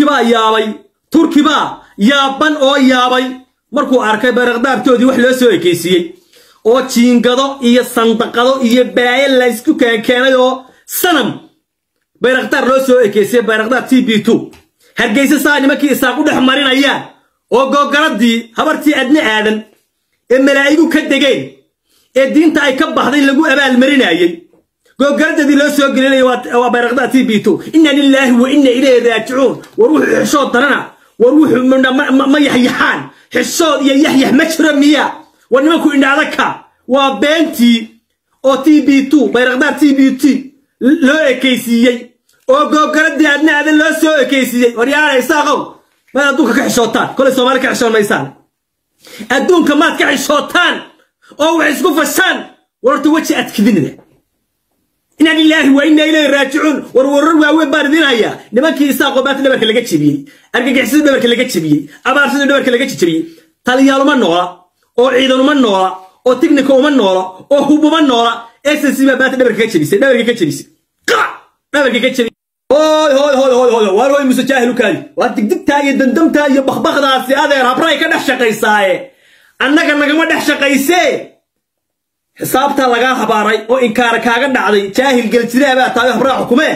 turkibaa yaabay turkibaa yaaban oo yaabay markuu arkay bayrakdaartoodii wax loo soo ekaysiiyey oo jiingado iyo sandaqado iyo balaayo laysku keenkeenay oo sanam bayrakdaar loo soo ekeysiyey bayrakdaar t b two hargeysa saa nimankii isaaq u dhex marinayaan oo googaradii habartii adna aadan ee malaa'igu ka degeen ee diinta ay ka baxday lagu abaalmarinayey googaradadii loo soo gelinaya waa bayrakdaar t b two inna lilaahi wa inna ilayhi raajicuun war wuxuu xishood darana war wuxuu ma yaxyaxaan xishood iyo yaxyax ma jiro miya war nimanku indhaadaka waa beentii oo t b two bayrakdaar t b t loo ekaysiiyey oo googaradii adna aadan loo soo ekaysiiyey waryaala isaaqow maad adduunka ka xishootaan kolay soomaali ka xishoon maysaan adduunka maad ka xishootaan oo wax isku fashaan warorta weji adkidinida inna lilaahi wa inna ilayhi raajicuun war warar waaweyn baan idin hayaa nimankii isaaqoo maanta dhabarka laga jebiyey argagixisada dhabarka laga jebiyey abaarsada dhabarka laga jebiyey taliyaaluma noola oo ciidanuma noola oo tignika uma noola oo hubuma noola ssc baa maanta dhabarka ka jebisay dhabarka ka jebisay dhabarka ka jebisay hooy hooy hooy hooy hooy waar hooy muse jaahil u kaali waa digdigtaa iyo dandamtaa iyo bakbakdaasi adeer habray ka dhex shaqaysaaye annaga nagama dhex shaqaysee xisaabtaa lagaa habaaray oo inkaara kaaga dhacday jaahil geljiraa baa tahay habraa xukumee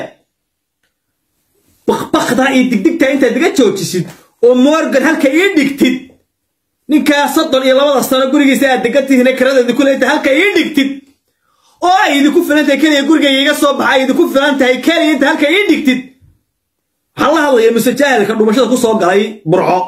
bakbakdaa iyo digdigtaa intaad iga joojisid oo morgan halka ii dhigtid ninkaa soddon iyo labada sano gurigiisa aad degantihiin karadeedi kule inta halka ii dhigtid oo ay idinku filan tahay keliya gurigayga iga soo baxa ay idinku filan tahay keliya inta halka ii dhigtid waxaan la hadlaya muse jaahilka dhumashada ku soo galay burco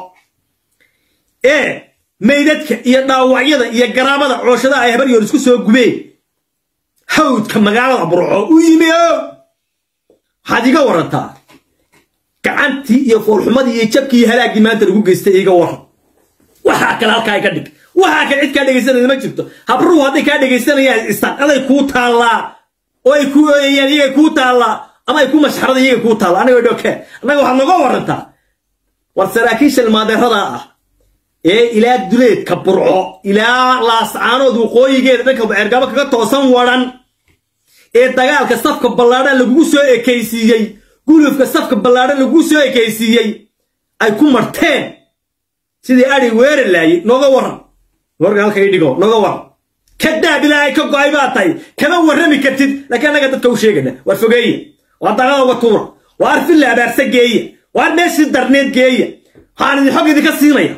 ee maydadka iyo dhaawacyada iyo garaamada cooshadaha ay habaryoon isku soo gubeen hawdka magaalada burco u yimi o waxaad iga warantaa gacantii iyo foolxumadii iyo jabkii iyo halaaggii maanta lagu geystay iga waran waxaa kale halkaa iga dhig waxaa kale cid kaa dhegaysanaya ma jirto habruhu hadday kaa dhegaysanayaan istaqaday kuu taallaa oo ay ku ooyayaan iyagay kuu taallaa ama ay ku mashxarada iyagay kuu taalla aniga dhoke annaga waxaad noga warantaa war saraakiisha ilmaadeeradaa ah ee ilaa duleedka burco ilaa laascaanood waqooyigeeda dhanka ceergabo kaga toosan waran ee dagaalka safka ballaadhan lagugu soo ekaysiiyey gulufka safka ballaadhan lagugu soo ekaysiiyey ay ku marteen sidii adhi weerar laayey nooga waran warga halka ii dhigo nooga waran kadaab ilaahay ka go'ay baa tahay kama warrami kartid laakiin annaga dadka u sheegana waar fogeeya waa dagada uga tuura waar filla abaarsa geeya waar meeshii darneed geeya waxaan idin xog idinka siinaya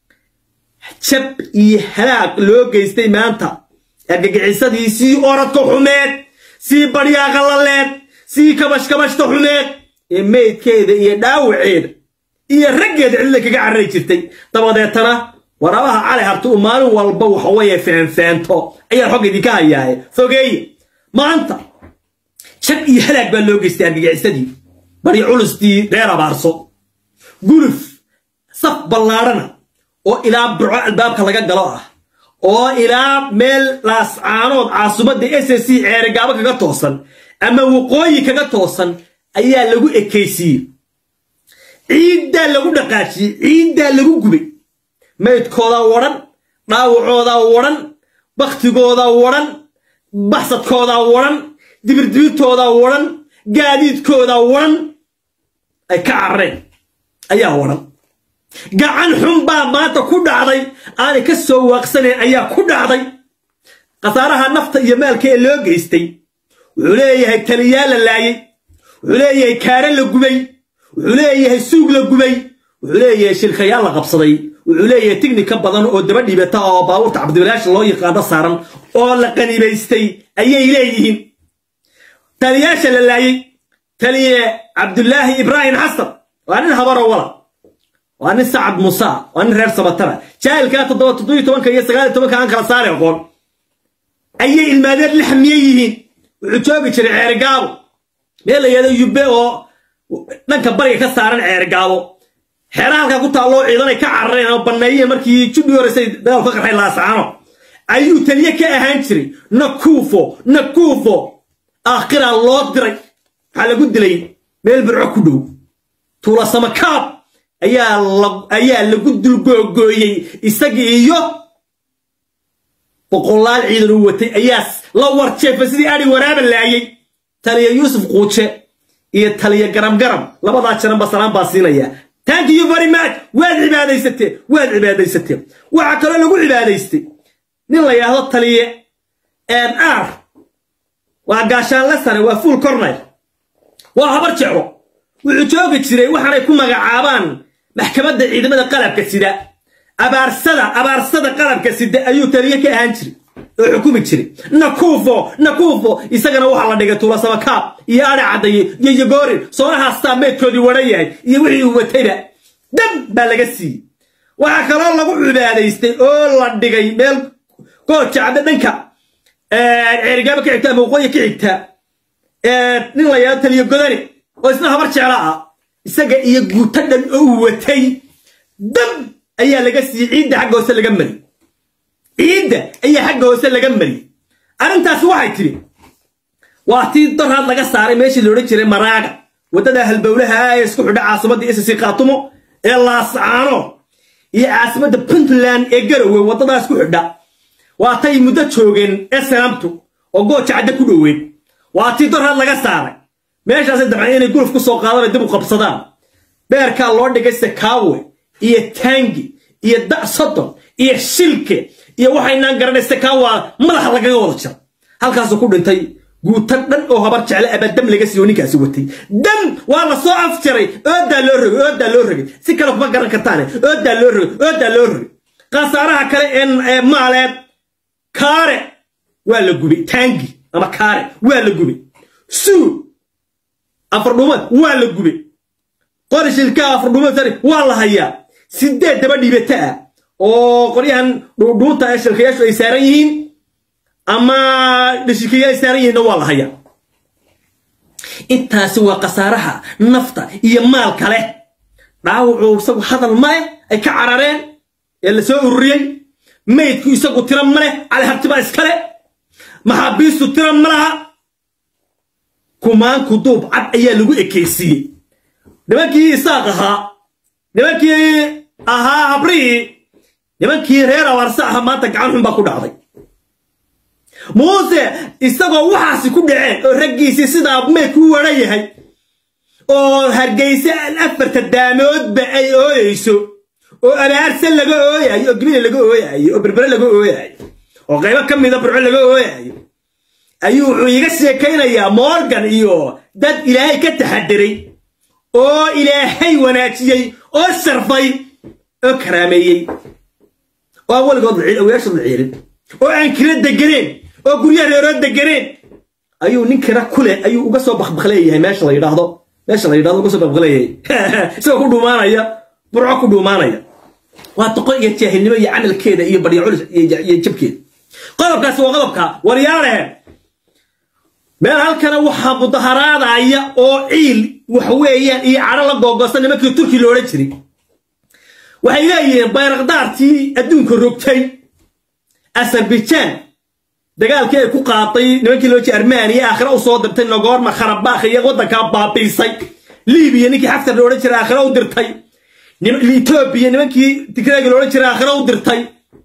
jab iyo halaag loo geystay maanta argagixisadii sii oradka xumeed sii badhyaaqalaleed sii kabashkabashta xumeed ee meydkeeda iyo dhaawaceeda iyo raggeeda cidla kaga carari jirtay dabadeetana warabaha cali harti uu maalin walba waxaweye feenfeento ayaan xog idinka hayaaye fogeeye maanta jab iyo halaag baa loo geystay argagixisadii bari culustii reer abaarso guluf saf ballaadhana oo ilaa burco albaabka laga galo ah oo ilaa meel laascaanood caasimadda s c ceerigaabo kaga toosan ama waqooyi kaga toosan ayaa lagu ekaysiiyey ciiddaa lagu dhaqaajiyey ciiddaa lagu gubay maydkoodaa wadhan dhaawacoodaa wadhan bakhtigoodaa wadhan baxsadkoodaa wadhan dibirdibirtoodaa wadhan gaadiidkoodaa wadhan ay ka carareen ayaa wadhan gacan xun baa maanta ku dhacday aanay ka soo waaqsanayn ayaa ku dhacday khasaaraha nafta iyo maalka ee loo geystay wuxuu leeyahay taliyaa la laayey wuxuu leeyahay kaare la gubay wuxuu leeyahay suug la gubay wuxuu leeyahay shilkayaal la qabsaday wuxuu leeyahay tignika badan oo daba dhibata oo baabuurta cabdibilaash loo yaqaano saaran oo la qanibaystay ayay leeyihiin taliyaasha la laayey taliye cabdulaahi ibraahim xasan waa nin habaro wala waa nin sacad musa waa nin reer sabatara jaahilkaa toddoba toddobiyo tobanka iyo sagaal iyo tobanka aan kala saari aqoon ayay ilmaadeer la xamiye yihiin wuxuu joogi jiray ceerigaabo meel la yahdo yubbe oo dhanka bariga ka saaran ceerigaabo xeera halkaa ku taalloo ciidanay ka carareen oo banneeyeen markii jubbi horeysay dagaal ka qarxay laasacaano ayuu taliye ka ahaan jiray nakuufo nakuufo aakhiraa loo diray waxaa lagu dilay meel burco ku dhow tuulasamakaab ayaa lagu dulgoogooyey isagii iyo boqolaal ciidan uu watay ayaa la warjeefay sidii adhi waraaba laayey taliya yuusuf quuje iyo taliya garam garam labadaa jaranba salaan baa siinaya thank you very much waad cibaadaysateen waad cibaadaysateen waxaa kaloo lagu cibaadaystay nin la yidhaahdo taliye r waa gaashaanle sare waa full cornel waa habar jeclo wuxuu joogi jiray waxaanay ku magacaabaan maxkamadda ciidamada qalabka sida abaarsada abaarsada qalabka sida ayuu taliye ka ahaan jiray oo xukumi jiray nakuufo nakuufo isagana waxaa la dhigay tuulasamakaab iyo adhe caddaye iyo yogoorin soonahaastaa meydkoodii wadhan yahay iyo wixii uu watayba dab baa laga siiyey waxaa kaloo lagu cibaadaystay oo la dhigay meel gooja cadde dhanka ceerigaaba ka xigta ama waqooyi ka xigta nin la yidhahdo taliye godani oo isna habar jecla ah isaga iyo guuto dhan oo uu watay dab ayaa laga siiyey ciidda xagga hoose laga mari ciidda ayaa xagga hoose laga mariyey arrintaasi waxay tidhi waa tii doraad laga saaray meeshii la odhan jiray maraaga waddada halbowlaha ah ee isku xidha caasimadda isasi khaatumo ee laascaano iyo caasimadda puntland ee garowe waddadaas ku xidha waa tay muddo joogeen esanamtu oo gooja cadde ku dhoweed waa tii doraad laga saaray meeshaasay dabceen inay guluf ku soo qaadana dib u qabsadaan beerkaa loo dhigay sekaawe iyo taangi iyo da sodon iyo shilke iyo waxaynaan garanaysa kaa waa madaxa lagaga wada jira halkaasuu ku dhintay guuto dhan oo habar jecle abaa dam laga siiyo ninkaasi watay dam waa la soo afjaray oodaa loo rogay oodaa loo rogay si kale kuma garan kartaane oodaa loo rogay oodaa loo rogay khasaaraha kale ee maaleed kaare waa la gubay taangi ama kaare waa la gubay suu afardhuumad waa la gubay qorishilka afardhuumad waa la hayaa sideed daba dhiibata ah oo qoryahan dhuudhuunta ee shilkayaashu ay saaran yihiin ama dhishikayaa ay saaran yihiinna waa la hayaa intaasi waa khasaaraha nafta iyo maalka leh dhaawucu isagu hadal maleh ay ka carareen ee la soo ururiyey maydku isagu tira maleh calihartiba iskale maxaabiistu tira malaha kumaanku duub cad ayaa lagu ekaysiiyey nimankii isaaq ahaa nimankii ahaa habrihii nimankii reer abaarse aha maanta gacan xun baa ku dhacday muuse isagoo waxaasi ku dhaceen oo raggiisii sidaa meydku u wadhan yahay oo hargayse afarta daamoodba ay ooyeyso oo abaarse laga ooyayo oo gibile laga ooyayo oo berbere laga ooyayo oo qaybo ka mida burco laga ooyayo ayuu wuxuu iiga sheekaynayaa morgan iyo dad ilaahay ka taxadiray oo ilaahay wanaajiyey oo sharfay oo karaameeyey oo aan weligood awayaashood la ciirin oo aan kira deganeen oo guryaha reerood deganeen ayuu nin kira kule ayuu uga soo bakbakleeyahay meesha la yidhaahdo meesha la yidhahdo uga soo bakbakleeyahay isagoo ku dhuumaanaya burco ku dhuumaanaya waa doqon iyo jaahilnimo iyo camalkeeda iyo barya culus iyo jabkeeda qodobkaasi waa qodobka waryaalehe meel halkana waxaa mudaharaadaya oo ciil waxa weeyaan iyo cadho la googosta nimankii turki la odhan jiray waxay leeyihiin bayrakdaartii adduunka rogtay azerbaijan dagaalkii ay ku qaaday nimankii loo jeeda armaniya aakhira u soo dirtay nogorma kharabakh iyo waddankaa baabiisay libiya ninkii xaftar la odhan jiray aakhira u dirtay etoobiya nimankii tigraaga la odhan jiray aakhira u dirtay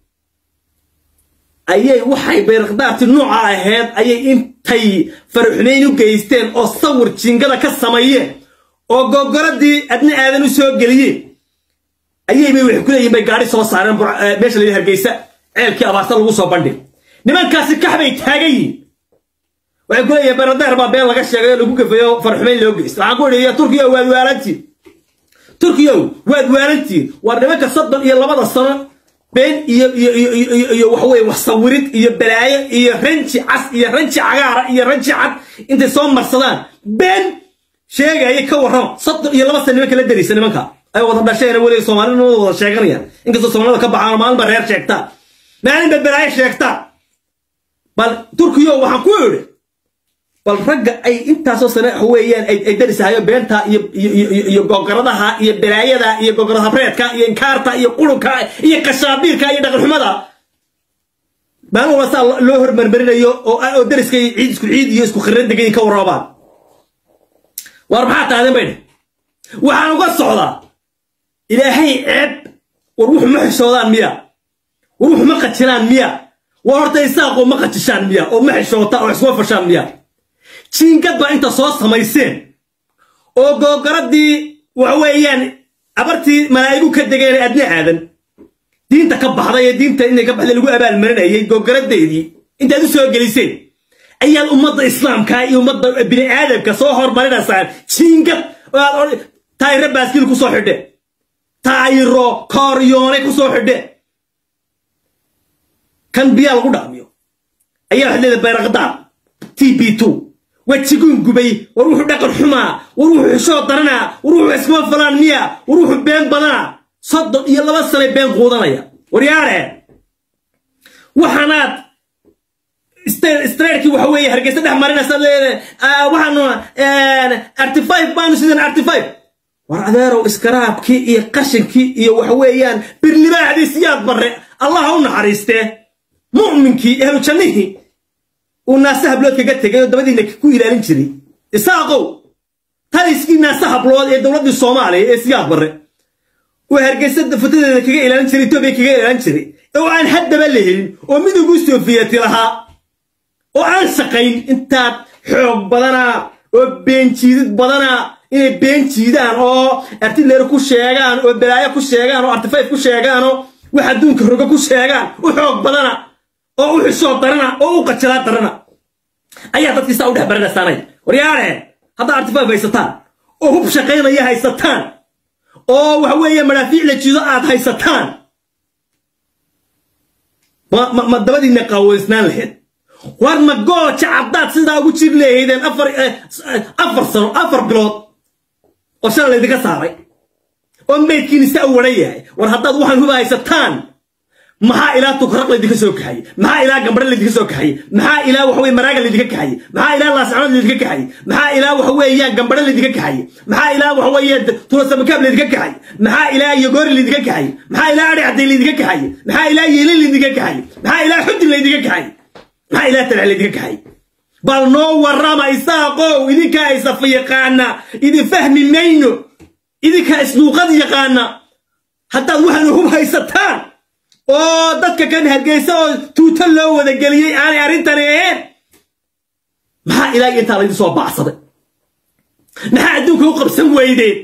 ayay waxay bayrakdaartii nooca ahayd ayay intay faraxumayn u geysteen oo sawir jingada ka sameeyeen oo gogoradii adna aadan u soo geliyeen ayay bay waxay ku leeyihin bay gaadhi soo saareen meesha la hargeysa ceelkii abaarta lagu soo bandhig nimankaasi kax bay taagan yihiin waxay ku leeyihin bayrakdaar baa been laga sheegay oo lagu gafayo faraxumayn loo geysta waxaan ku idhi turkiya waad waalantiin turkiyow waad waalantiin war nimanka soddon iyo labada sano been iyo iyo iyo iyo iyo waxa weeye wax sawirid iyo balaayo iyo ranji cas iyo ranji cagaara iyo ranji cad intay soo marsadaan been sheegaya ka warrama soddon iyo laba sana nimanka la daraysa nimanka ay wada dhasheen weliga soomaalina wada sheeganayaan inkastoo soomaalida ka baxaan maalinba reer sheegtaa maalinba balaayo sheegtaa bal turkiyo waxaan ku idhi bal ragga ay intaasoo sane waxa weeyaan ay darisahayo beenta iyo iyo gogoradaha iyo balaayada iyo gogorad habreedka iyo inkaarta iyo qurunka iyo qashaabiirka iyo dhaqanxumada maalin walba saa loo hormarmarinayo oo dariska ciid isku ciid iyo isku khirran degan ka warroobaan war maxaa tahdeen bay dheh waxaan uga socdaa ilaahay ceeb war wuxu ma xishoodaan miya war wuxu ma qajilaan miya war horta isaaqoo ma qajishaan miya oo ma xishoota oo isma fashaan miya jiingad baa inta soo samayseen oo googaradii waxa weeyaan abartii malaa'igu ka degeen adna aadan diinta ka baxday ee diinta inay ka baxday lagu abaalmarinayay googaradeedii intaad u soo geliseen ayaad ummadda islaamka iyo ummadda bini aadamka soo hormarinaysaan jiingad oo aad taayiro baaskiil ku soo xidhe taayiro kooryoone ku soo xidhe kan biyaa lagu dhaqmiyo ayaa waxaad leedahay bayraqdaar t b two wejiguun gubay war wuxuu dhaqan xumaa war wuxuu xishoo daranaa war wuxuu iskuma falaan miya war wuxuu been badanaa soddon iyo laba sanay been quudanaya waryaare waxaanaad streerkii waxa weeye hargeysa dhex marinaysa leedahay waxaanu artifive baanu sidan artifive war adeerow iskaraabkii iyo qashinkii iyo waxa weeyaan birlibaaxdii siyaad barre allah ha u naxariistee mu'minkii ehlu jannihii uu naase hablood kaga tegay oo dabadiina ku ilaalin jiray isaaqow taliskii naase hablood ee dowladdii soomaaliya ee siyaad barre uu hargeysa futadeeda kaga ilaalin jiray etoobiya kaga ilaalin jiray oo aan haddaba la helin oo midowgii soofiyati lahaa oo aan shaqayn intaad xoog badanaa oo beenjiidid badanaa inay been jiidaan oo artileer ku sheegaan oo balaayo ku sheegaan oo artifayf ku sheegaan oo wax adduunka roga ku sheegaan u xoog badana oo u xishoo darana oo u qajalaa darana ayaa dadkiisaa u dhex baranaysaanay waryaare haddaa artifayf haysataan oo hub shaqaynaya haysataan oo waxa weeye madhaafiic la jiido aad haysataan ma dabadiinna qaaweysnaan lahayd war ma gooja caddaad sidaa ugu jir leehaydeen afar afar sano afar bilood oo shala laydinka saaray oo maydkiina saa u waran yahay war haddaad waxaan huba haysataan maxaa ilaa tukaraq laydinka soo kaxayey maxaa ilaa gambare laydinka soo kaxayey maxaa ilaa waxa weye maraaga laydinka kaxayey maxaa ilaa laascanood laydinka kaxayey maxaa ilaa waxa weeyaan gambare laydinka kaxayey maxaa ilaa waxa weeye tulasamakaab laydinka kaxayey maxaa ilaa yogoori laydinka kaxayey maxaa ilaa adhi cadday laydinka kaxayey maxaa ilaa yeelin laydinka kaxayey maxaa ilaa xudin laydinka kaxayey maxaa ilaa talax laydinka kaxayey bal noo warrama isaaqow idinkaa isafa yaqaana idin fahmi mayno idinkaa isluuqad yaqaana haddaad waxaanu hub haysataan oo dadka kan hargeysa oo tuuto loo wada geliyey aanay arrintani ahayn maxaa ilaa intaa laydin soo baacsaday maxaa adduunka u qabsan weydeen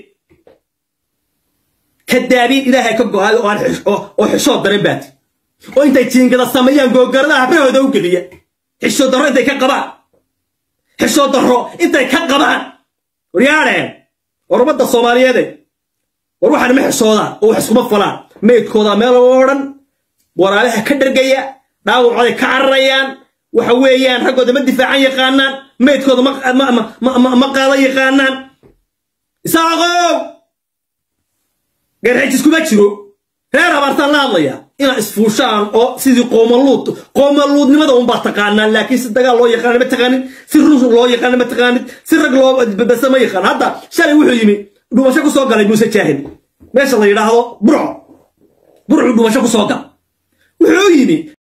kadaabiin ilaahay ka go-aada oo xishoo daran baati oo intay jiingada sameeyaan googaradaha habrahooda u geliya xishoo darro intay ka qabaan xishoo darro intay ka qabaan waryaadheen war ummadda soomaaliyeede war waxaan ma xishoodaan oo wax iskuma falaan meydkooda meel oo dhan waraalaha ka dhargaya dhaawacooday ka cararayaan waxa weeyaan raggooda ma difaacan yaqaanaan meydkooda ma qaadan yaqaanaan isaaqow garxijis kuma jiro reer habaartaan la hadlaya inaad isfuushaan oo sidii qoomaluud qoomaluudnimada unbaa taqaanaan laakiin si dagaal loo yaqaana ma taqaanid si rus loo yaqaana ma taqaanid si rag loo basa ma yaqaan hadda shalay wuxuu yimi dhumasho ku soo galay muuse jaahid meesha la yidhaahdo burco burcu dhumasho ku soo gal wuxuu yimi